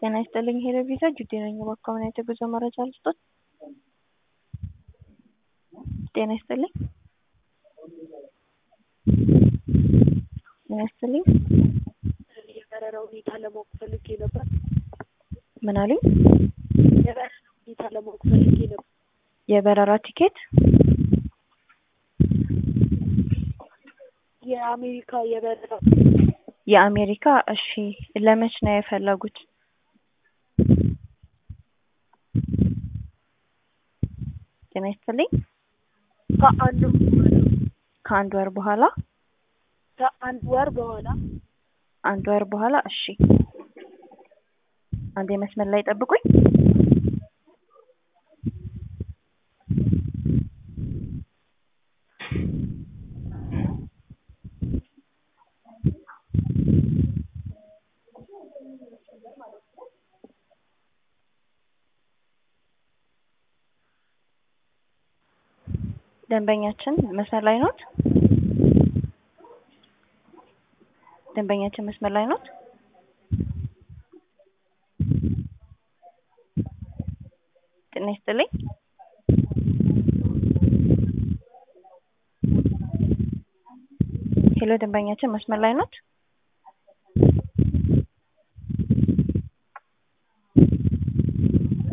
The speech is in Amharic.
ጤና ይስጥልኝ ሄሎ ቪዛ ጁዴ ነኝ። እባክዎ ምን አይነት የጉዞ መረጃ ልስጦት? ጤና ይስጥልኝ ጤና ይስጥልኝ የበረራ ሁኔታ ለማወቅ ፈልጌ ነበር። ምን አሉኝ? የበረራ ሁኔታ ለማወቅ ፈልጌ ነበር። የበረራ ቲኬት የአሜሪካ የበረራ የአሜሪካ እሺ ለመች ነው የፈለጉት? ጤና ይስጥልኝ ከአንድ ከአንድ ወር በኋላ ከአንድ ወር በኋላ አንድ ወር በኋላ እሺ አንዴ መስመር ላይ ጠብቁኝ ደንበኛችን መስመር ላይ ኖት? ደንበኛችን መስመር ላይ ኖት? ጤና ይስጥልኝ ሄሎ ደንበኛችን መስመር ላይ ኖት?